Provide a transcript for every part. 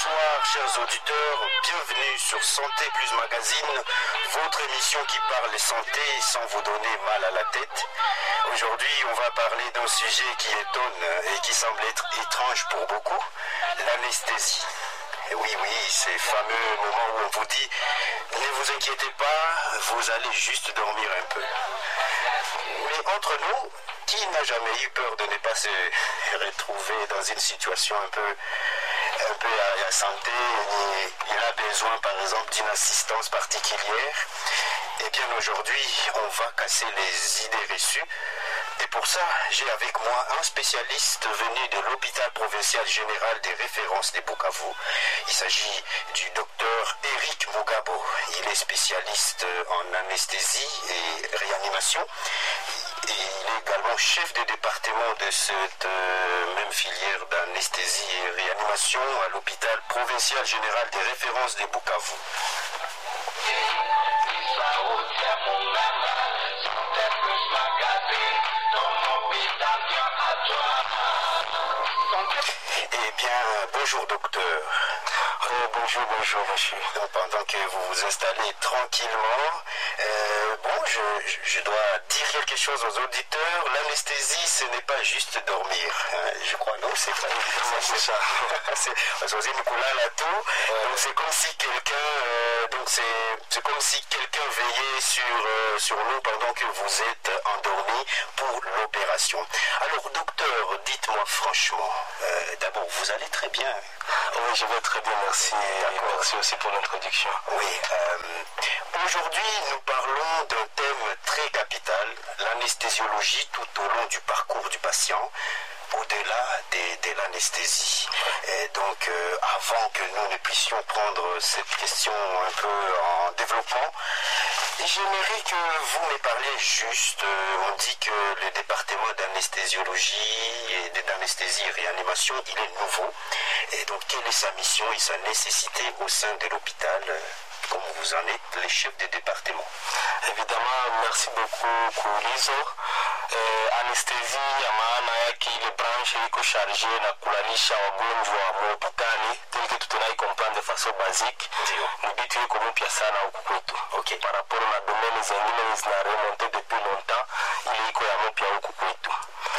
bonsoir chers auditeurs, bienvenue sur Santé Plus Magazine, votre émission qui parle santé sans vous donner mal à la tête. Aujourd'hui, on va parler d'un sujet qui étonne et qui semble être étrange pour beaucoup, l'anesthésie. Oui, oui, ces fameux moments où on vous dit ne vous inquiétez pas, vous allez juste dormir un peu. Mais entre nous, qui n'a jamais eu peur de ne pas se retrouver dans une situation un peu, un peu à la santé et il a besoin par exemple d'une assistance particulière Eh bien aujourd'hui, on va casser les idées reçues. Et pour ça, j'ai avec moi un spécialiste venu de l'hôpital provincial général des références des Bukavu. Il s'agit du docteur Eric Mugabo. Il est spécialiste en anesthésie et réanimation. Et il est également chef de département de cette euh, même filière d'anesthésie et réanimation à l'hôpital provincial général des références des Bukavu. Eh bien, bonjour docteur. Oh, bonjour, bonjour, monsieur. Donc, pendant que vous vous installez tranquillement, euh, bon, je, je- je dois dire quelque chose aux auditeurs. L'anesthésie, ce n'est pas juste dormir. hein. je crois, non, c'est pas c'est ça. c'est parce que c'est Nicolas Latou. Donc, c'est comme si quelqu'un, euh, donc c'est, c'est comme si quelqu'un veillait sur, euh, sur nous pendant que vous êtes endormi pour l'opération. Alors, docteur, dites-moi franchement, euh, d'abord, vous allez très bien. Oui, je vais très bien, merci. Et merci aussi pour l'introduction. Oui, euh, aujourd'hui nous parlons d'un thème très capital, l'anesthésiologie tout au long du parcours du patient, au-delà des- de, l'anesthésie. Et donc euh, avant que nous ne puissions prendre cette question un peu en développement, j'aimerais que vous me parliez juste, euh, on dit que le département d'anesthésiologie et d'anesthésie et réanimation, il est nouveau. Et donc quelle est sa mission et sa nécessité au sein de l'hôpital euh, comme vous en êtes les chefs des départements. Évidemment, merci beaucoup Kuulizo. Eh, anestesi ya maana yake ile branche iko charge na kulalisha wagonjwa muhopitali telike tutenai comprendre façon basique Ndio. ni bitu iko mpya sana huku kwetu Ok. par rapport na domaine zengine zina remonte depuis longtemps ile iko ya mpya huku kwetu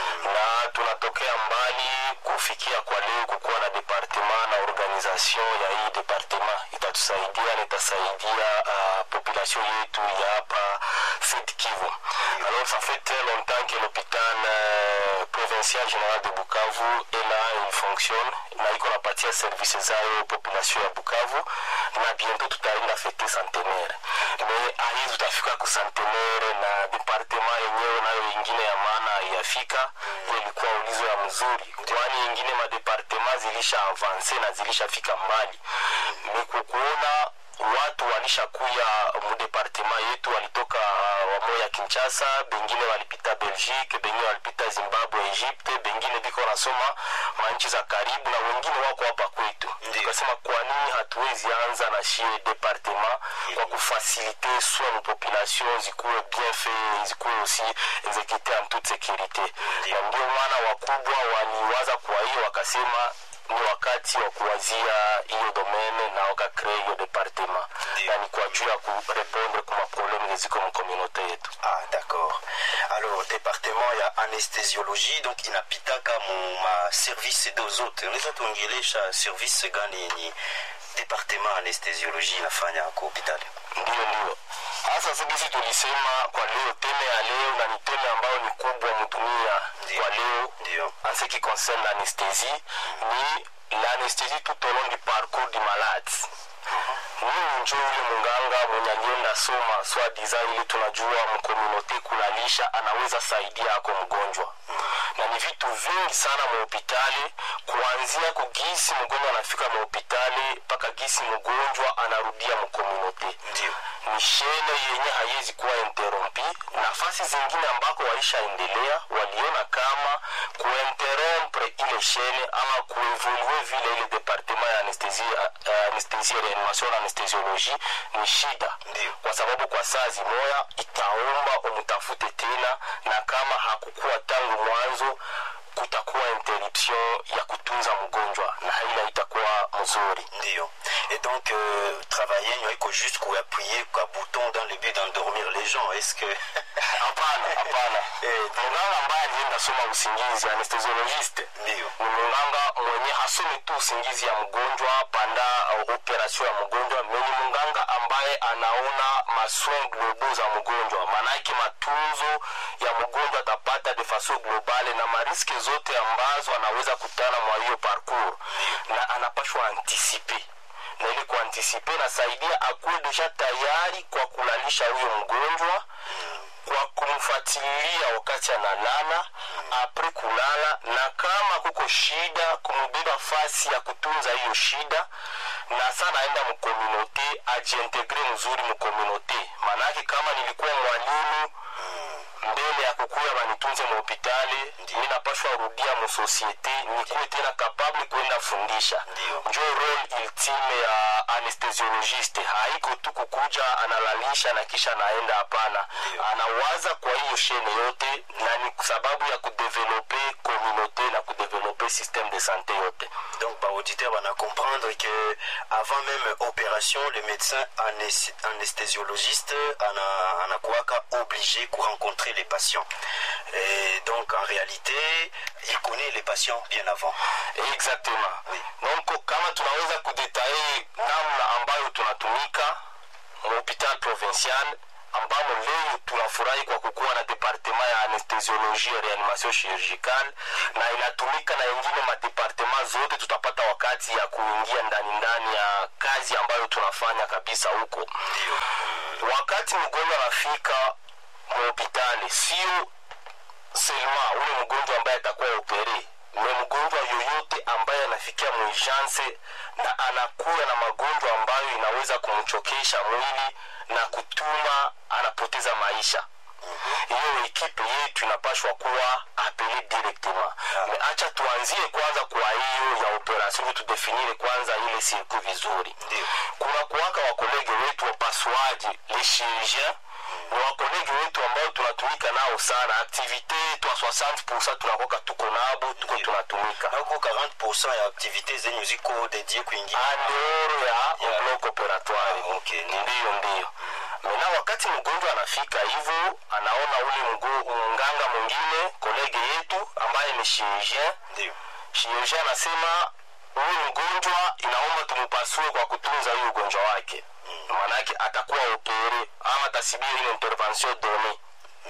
na tunatokea mbali kufikia kwa leo kukuwa na departement na organisation ya hii departement itatusaidia na itasaidia uh, population yetu ya hapa Sud Kivu. Alors ça fait très longtemps que l'hôpital euh, provincial général de Bukavu est là, il fonctionne na iko napatia service zayo population ya Bukavu na bientôt tutaenda fete centenaire. Mais ahi tutafika ku centenaire na departement yenyewe nayo ingine ya maana yafika hiyo ilikuwa ulizo ya mzuri kwani ingine madepartement zilisha avanse na zilishafika mbali ni kukuona watu walishakuya mudepartema yetu walitoka uh, wamoya kinchasa bengine walipita belgique bengine walipita zimbabwe egypte bengine biko nasoma manchi za karibu na wengine wako hapa kwetu Ndiyo. tukasema kwa nini hatuwezi anza na shie departement kwa kufasilite soit nos populations zikuwe bien fait zikuwe aussi exécuté en toute sécurité Ndiyo. na ndio maana wakubwa waliwaza kwa hiyo wakasema ni wakati wa kuwazia hiyo domene na wakakrea hiyo departement Ndiyo. na ni kwa juu ya kurepondre kwa maprobleme ziko mkomunote yetu Ah, d'accord. Alors, département ya anesthésiologie, donc inapitaka mu ma service zote. Unaweza tuongelesha service gani yenye département anesthésiologie inafanya kwa hospitali? ndio ndio hasa sisi tulisema kwa leo teme ya leo na ni teme ambayo ni kubwa mdunia Ndiyo. kwa leo Ndio. en ce qui concerne l'anesthésie ni l'anesthésie tout au long du parcours du malade mimi njo yule munganga mwenye alienda soma swadiza ili tunajua mkomunote kulalisha anaweza saidia ako mgonjwa na ni vitu vingi sana muhopitali kuanzia kugisi mgonjwa anafika muhopitali mpaka gisi mgonjwa anarudia mkomunote Ndio. ni shene yenye haiwezi kuwa interrompi nafasi zingine ambako walishaendelea waliona kama kuinterrompre ile shene ama kuevolue vile ile departement ya anestesie uh, anestesie reanimation na anestesiologie ni shida Ndio. kwa sababu kwa saa zimoya itaomba umtafute tena na kama hakukuwa tangu mwanzo kutakuwa interruption ya kutunza mgonjwa na ile itakuwa mzuri ndio et donc euh, travailler nyoiko juste kuappuyer kwa bouton dans le but d'endormir les gens est-ce que hapana hapana Eh, munganga ambaye alienda soma usingizi anesthesiologiste ndio ni munganga mwenye hasomi tu usingizi ya mgonjwa panda uh, operation ya mgonjwa meni munganga ambaye anaona masoin globo za mgonjwa maanake matunzo ya mgonjwa atapata de façon globale na mariske zote ambazo anaweza kutana mwa hiyo parcours na anapashwa antisipe na ili kuantisipe nasaidia akuwe deja tayari kwa kulalisha huyo mgonjwa kwa kumfuatilia wakati analala apre kulala na kama kuko shida kumubeba fasi ya kutunza hiyo shida na sa naenda mkomunote ajiintegre mzuri mkomunote maanake kama nilikuwa mwalimu mbele ya kukuya banitunze muhopitali mi napashwa rudia musosiete nikuwe tena kapable kwenda fundisha Ndio. njo role ultime ya anesthesiologiste haiko tu kukuja analalisha na kisha anaenda hapana Ndio. anawaza kwa hiyo shene yote na ni sababu ya kudevelope communauté na kudevelope système de santé yote donc baauditeur bana comprendre que avant même opération le médecin anes- anesthésio-logiste ana- anakuwaka obligé ku rencontrer les patients et donc en réalité il connaît les patients bien avant exactement Oui. donc kama tunaweza kudetaye namna ambayo tunatumika mhopital provincial ambamo leo tunafurahi kwa kukuwa na departema ya anestesiologie ya reanimation chirurgicale na inatumika na ingine madepartema zote tutapata wakati ya kuingia ndani ndani ya kazi ambayo tunafanya kabisa huko ndio wakati mgonjwa anafika mhospitali sio selma ule mgonjwa ambaye atakuwa opere ni mgonjwa yoyote ambaye anafikia muijanse na anakuwa na magonjwa ambayo inaweza kumchokesha mwili na kutuma anapoteza maisha hiyo ekipe yetu inapashwa kuwa apele directement me acha tuanzie kwanza kwa hiyo ya operation tudefinire kwanza ile sirku vizuri Ndio. kuna kuwaka wakolege wetu wapasuaji le chirurgien ni wakolege wetu ambao tunatumika nao sana aktivite twa 60 tunakoka tuko nabo tuko Ndio. tunatumika na huko 40 ya activité zenyu ziko dédié kuingia andeoro ya Ya. bloc operatoire Ah, okay. ndiyo ndiyo mena wakati mgonjwa anafika hivyo anaona ule mgo- mganga mwingine kolege yetu ambaye ni chirurgien ndio chirurgien anasema huyu mgonjwa inaomba tumupasue kwa kutunza huyu ugonjwa wake maanake atakuwa opere ama atasibia ile intervention done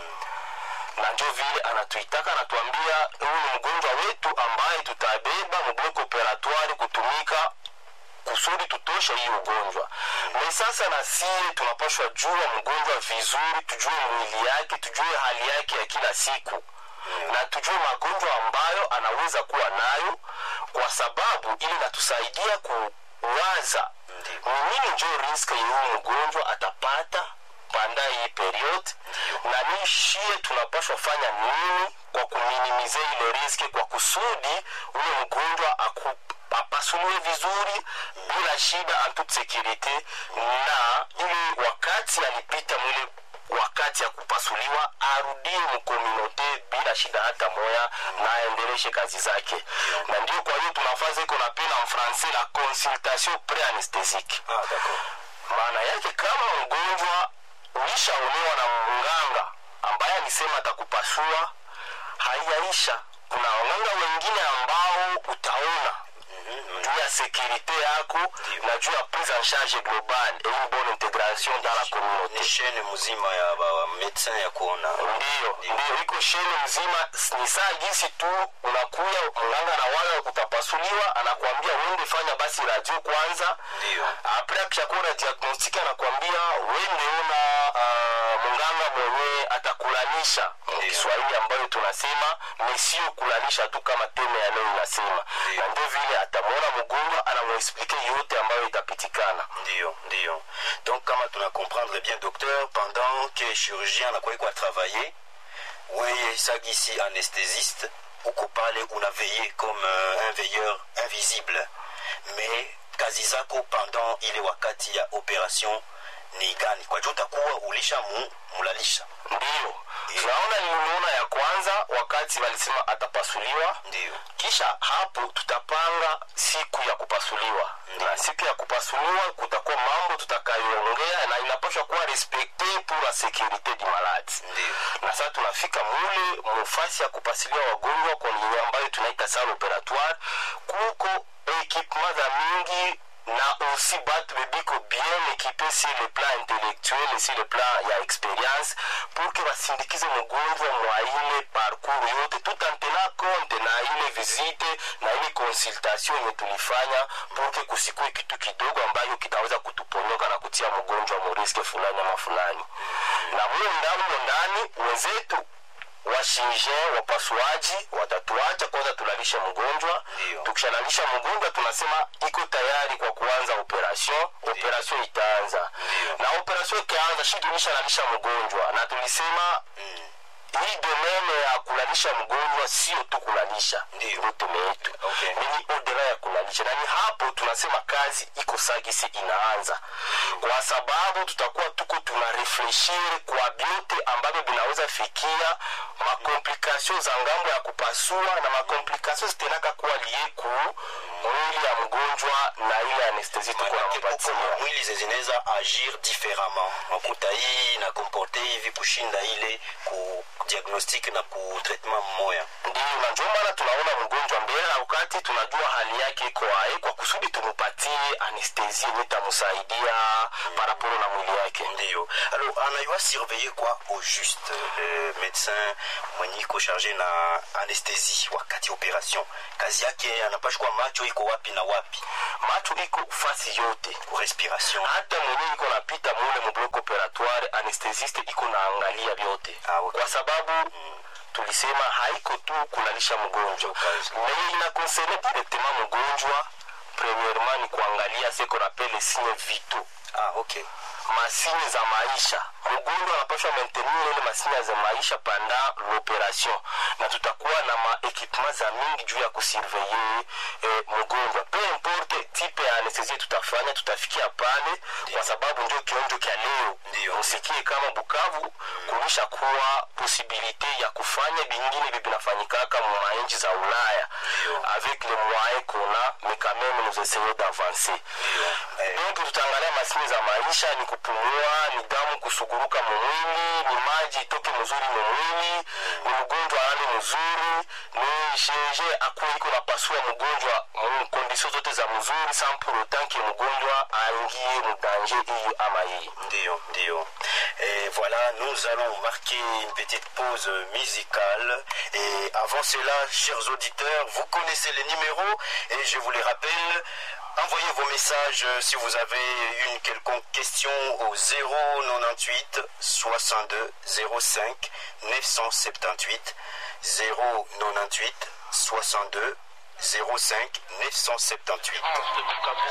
na njo vile anatuitaka anatuambia huyu ni mgonjwa wetu ambaye tutabeba mblok operatoire kutumika kusudi tutoshe hii ugonjwa me sasa na sie tunapashwa jua mgonjwa vizuri tujue mwili yake tujue hali yake ya kila siku na tujue magonjwa ambayo anaweza kuwa nayo kwa sababu ili natusaidia kuwaza Ndiyo. ni nini njo risk ya huyu mgonjwa atapata panda hii period na ni shie tunapashwa fanya nini kwa kuminimize ile riski kwa kusudi ule mgonjwa aku apasuliwe vizuri bila shida en toute sécurité na ili wakati alipita mwile wakati ya kupasuliwa arudie mkominote bila shida hata moya na aendeleshe kazi zake na ndio kwa hiyo tunafaza iko na pena en français la consultation pré-anesthésique ah d'accord maana yake kama mgonjwa ulishaonewa na mganga ambaye alisema atakupasua haiyaisha kuna waganga wengine ambao utaona juu ya sekurite yako na juu ya prise en charge globale et une bonne intégration dans la communauté ni shene mzima ya ba médecin ya kuona ndiyo ndiyo iko shene mzima ni saa jinsi tu unakuya mganga na wala utapasuliwa anakuambia uende fanya basi radio kwanza Ndiyo. apre akishakuwa na diagnostic anakuambia wende ona uh, mganga mwenyewe atakulanisha Ndiyo. kiswahili ambayo tunasema ni sio kulanisha tu kama teme ya leo inasema Ndiyo. na ndio vile atamwona mgonjwa anamuexplike yote ambayo itapitikana ndio ndio donc kama tuna comprendre bien docteur pendant que chirurgien anakuwa kwa travailler weye sagisi anesthésiste uko pale una veille comme euh, un veilleur invisible mais kazi zako pendant ile wakati ya operation ni gani kwa juu utakuwa ulisha mu, mulalisha ndiyo tunaona nilimuona ya kwanza wakati walisema atapasuliwa ndio kisha hapo tutapanga siku ya kupasuliwa na siku ya kupasuliwa kutakuwa mambo tutakayoongea na inapaswa kuwa respekte pour la securite du malade Ndiyo. na sasa tunafika mule mufasi ya kupasulia wagonjwa kwa nini ambayo tunaita salle operatoire kuko ekipema za mingi na aussi batu bebiko bien équipé sur le plan intellectuel et sur le plan ya expérience pour que basindikize mgonjwa mwa ile parcours yote tout en tenant compte na ile visite na ile consultation yenye tulifanya pour que kusikue kitu kidogo ambayo kitaweza kutuponyoka na kutia mgonjwa moriske fulani ama fulani na muyo ndani muyo ndani wenzetu washirije wapasuaji watatuacha kwanza tulalishe mgonjwa Ndio. tukishalalisha mgonjwa tunasema iko tayari kwa kuanza operation operation itaanza Ndio. na operation ikianza shi tulishalalisha mgonjwa na tulisema hii domene ya kulalisha mgonjwa sio tu kulalisha Ndio. ndio tume yetu Okay. ni odera ya kulalisha na ni hapo tunasema kazi iko sagisi inaanza kwa sababu tutakuwa tuko tuna refleshire kwa vyote ambavyo vinaweza fikia makomplikasio za ngambo ya kupasua na makomplikasio zitenaka kuwa lie ku mwili ya mgonjwa na ile anestesi tuko manake nampatia kuko mwili zinaweza agir différemment makuta hii inakomporte hivi kushinda ile ku diagnostic na ku traitement mmoya ndio na ndio maana tunaona mgonjwa mbele na wakati tunajua hali yake iko ae kwa kusudi tumupatie anestesi yenye itamsaidia paraporo na mwili yake ndio alors anayua surveiller kwa au juste le médecin mwenye iko charge na anesthésie wakati operation kazi yake anapashwa kuwa macho iko wapi na wapi macho iko fasi yote ku respiration hata mwenyewe iko napita mule mblok operatoire anestesiste iko naangalia vyote Ah, okay. kwa sababu tulisema haiko tu kulalisha mgonjwa Kazi. mais inakonserne directement mgonjwa premièrement ni kuangalia ce qu'on appelle signe vitaux ah ok masini za maisha mgonjwa anapashwa maintenir ile masini za maisha panda l'operation na tutakuwa na maekipema za mingi juu ya kusurveye eh, mgonjwa pe importe tipe ya anestesie tutafanya tutafikia pale kwa sababu ndio kionjo kya leo Ndio. musikie kama bukavu kunisha kuwa posibilite ya kufanya bingine bi binafanyikaka mu manchi za ulaya Ndio. avec le moyen qu'on a mais quand même nous essayons d'avancer Eh, donc tutaangalia masini za maisha ni kupumua ni damu kusuguruka mumwili ni maji itoke mzuri mumwili ni mgonjwa alale mzuri ni shirurgien akuwe iko napasua mgonjwa mkondisio zote za mzuri sans pour autant que mgonjwa aingie mudanger hiyo ama hii Ndio, ndio. Et voilà, nous allons marquer une petite pause musicale. Et avant cela, chers auditeurs, vous connaissez les numéros et je vous les rappelle. Envoyez vos messages euh, si vous avez une quelconque question au 098 62 05 978 098 62 05 978.